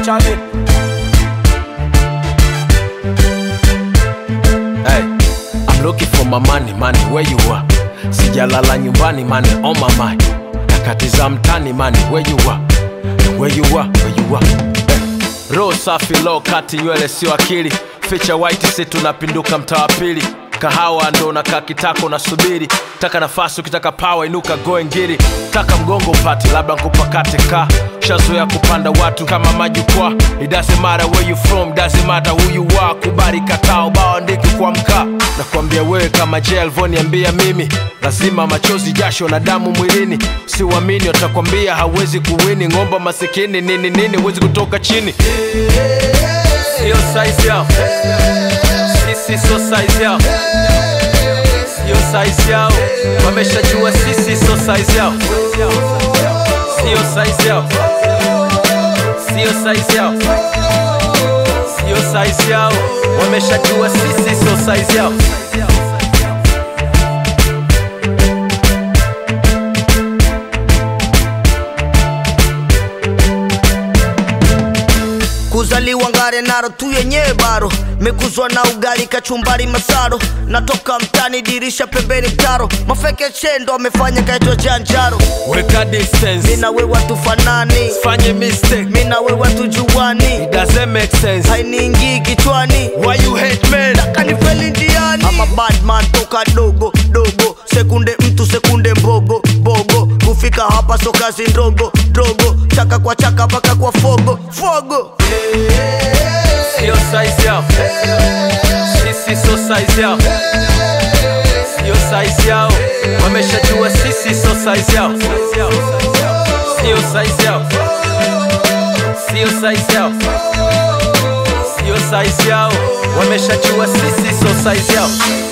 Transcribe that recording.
chale Hey, I'm looking for my money, money, where you are? Sijalala nyumbani, money on my mind. Nakatiza mtani, money, where you are? Where you are, where you are? Hey. Roho safi, low kati, nywele sio akili. Ficha white, si tunapinduka mtaa wa pili. Kahawa ndo nakaa kitako nasubiri. Taka nafasi, ukitaka power inuka goe ngiri. Taka mgongo upate, labda nkupakate ka. Shazoea kupanda watu kama majukwaa. It doesn't matter where you from, doesn't matter who you are. Kubali kataa ubao andiki kwa mkaa. Nakwambia wewe kama je alivyoniambia mimi, lazima machozi, jasho na damu mwilini. Siuamini watakwambia hawezi kuwini. Ng'omba masikini nini nini, huwezi kutoka chini. Sio size yao, sisi sio size yao, sio size yao. Wameshajua sisi sio size yao, sio size yao, sio size yao, sio size yao. Wameshajua sisi sio size yao. kuzaliwa ngare naro tu yenyewe baro mekuzwa na ugali kachumbari masaro natoka mtani dirisha pembeni mtaro mafeke chendo amefanya kaitwa janjaro Weka distance, mina we watu fanani fanye mistake, mina we watu juani it doesn't make sense. hainiingii kichwani Why you hate men? kanifeli ndiani ama badman toka dogo dogo sekunde mtu sekunde mbogo bogo kufika hapa so kazi ndogo dogo chaka kwa chaka mpaka kwa fogo fogo Sio size yao, sisi sio size yao, sio size yao. Wameshajua sisi sio size yao, sio size yao, sio size yao, sio size yao. Wameshajua sisi sio size yao.